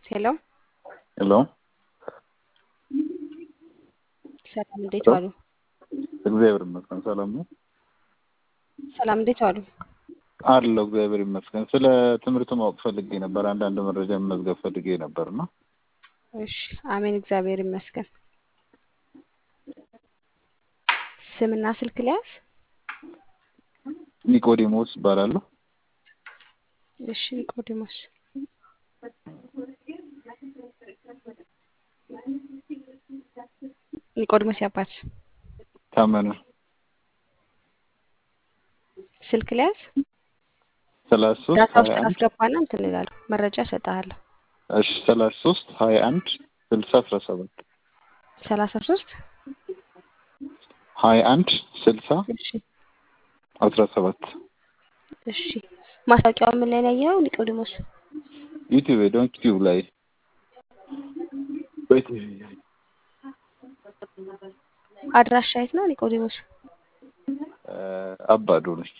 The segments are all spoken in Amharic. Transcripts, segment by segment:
ሄሎ ሄሎ ሰላም እንዴት ሄሎ ዋሉ? እግዚአብሔር ይመስገን ሰላም ነው ሰላም እንዴት ዋሉ? አለው እግዚአብሔር ይመስገን። ስለ ትምህርቱ ማወቅ ፈልጌ ነበር። አንዳንድ መረጃ መመዝገብ ፈልጌ ነበር እና እሺ አሜን እግዚአብሔር ይመስገን። ስምና ስልክ ሊያዝ? ኒቆዲሞስ እባላለሁ። እሺ ኒቆዲሞስ ኒቆዲሞስ ያባት ታመነ ስልክ ሊያዝ? ሰላሳ ሶስት ዳታ ውስጥ ሀያ አንድ ካስገባና እንትን እላለሁ መረጃ እሰጥሃለሁ። እሺ ሰላሳ ሶስት ሀያ አንድ ስልሳ አስራ ሰባት ሰላሳ ሶስት ሀያ አንድ ስልሳ እሺ አስራ ሰባት እሺ ማስታወቂያው ምን ላይ ነው ያየኸው ኒቆዲሞስ? ዩቲዩብ ዶንት ዩቲዩብ ላይ በቲቪ ላይ አድራሻ የት ነው ኒቆዲሞስ? እ አባዶ ነች።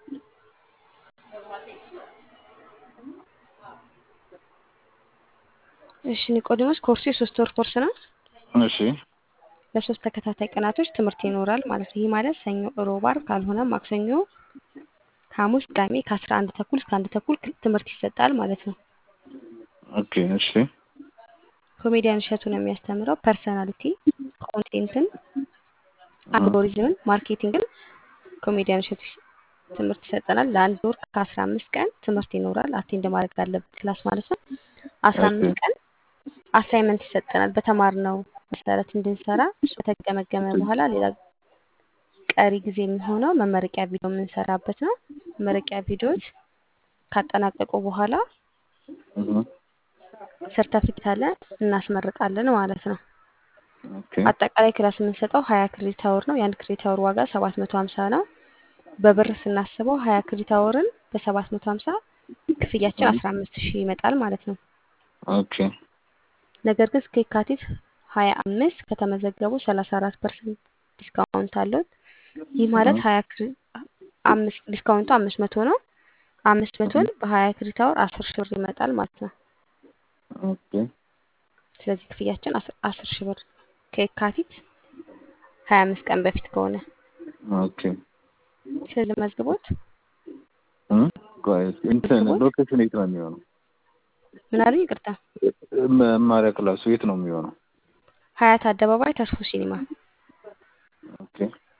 እሺ ኒቆዲሞስ ኮርሱ የሶስት ወር ኮርስ ነው። እሺ ለሶስት ተከታታይ ቀናቶች ትምህርት ይኖራል ማለት ነው። ይህ ማለት ሰኞ፣ ሮብ፣ ዓርብ ካልሆነ ማክሰኞ፣ ሐሙስ፣ ቅዳሜ ከአስራ አንድ ተኩል እስከ አንድ ተኩል ትምህርት ይሰጣል ማለት ነው። ኦኬ እሺ ኮሜዲያን እሸቱ ነው የሚያስተምረው። ፐርሰናሊቲ፣ ኮንቴንትን፣ አልጎሪዝምን፣ ማርኬቲንግን ኮሜዲያን እሸቱ ትምህርት ይሰጠናል። ለአንድ ወር ከአስራ አምስት ቀን ትምህርት ይኖራል። አቴንድ ማድረግ አለበት ክላስ ማለት ነው። አስራ ኦኬ አምስት ቀን አሳይመንት ይሰጠናል። በተማርነው መሰረት እንድንሰራ እሱ ከተገመገመ በኋላ ሌላ ቀሪ ጊዜ የሚሆነው መመረቂያ ቪዲዮ የምንሰራበት ነው። መመረቂያ ቪዲዮዎች ካጠናቀቁ በኋላ እህ ሰርተፊኬት አለ እናስመርቃለን ማለት ነው። ኦኬ አጠቃላይ ክላስ የምንሰጠው ሀያ ክሬዲት አወር ነው። የአንድ ክሬዲት አወር ዋጋ ሰባት መቶ ሀምሳ ነው። በብር ስናስበው ሀያ ክሬዲት አወርን በሰባት መቶ ሀምሳ ክፍያችን አስራ አምስት ሺህ ይመጣል ማለት ነው። ኦኬ ነገር ግን እስከ የካቲት ሀያ አምስት ከተመዘገቡ ሰላሳ አራት ፐርሰንት ዲስካውንት አለው። ይህ ማለት እህ ሀያ ክሪ አምስት ዲስካውንቱ አምስት መቶ ነው። አምስት መቶን በሀያ ክሬዲት አወር አስር ሺህ ብር ይመጣል ማለት ነው። ኦኬ ስለዚህ ክፍያችን አስር አስር ሺህ ብር ከየካቲት ሀያ አምስት ቀን በፊት ከሆነ ኦኬ ስለዚህ መዝግቦት እ ቆይ እንትን መዝግቦት ሎኬሽን የት ነው የሚሆነው? ምን አሉኝ? ይቅርታ መማሪያ ክላሱ የት ነው የሚሆነው? ሀያት አደባባይ ተስፎ ሲኒማ። ኦኬ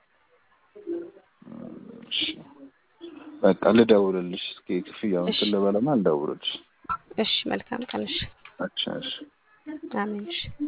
እሺ በቃ ልደውልልሽ። እስኪ ክፍያውን እሺ እንትን ልበልና ልደውልልሽ። እሺ መልካም ቀን። እሺ አቻ እሺ አሜን። እሺ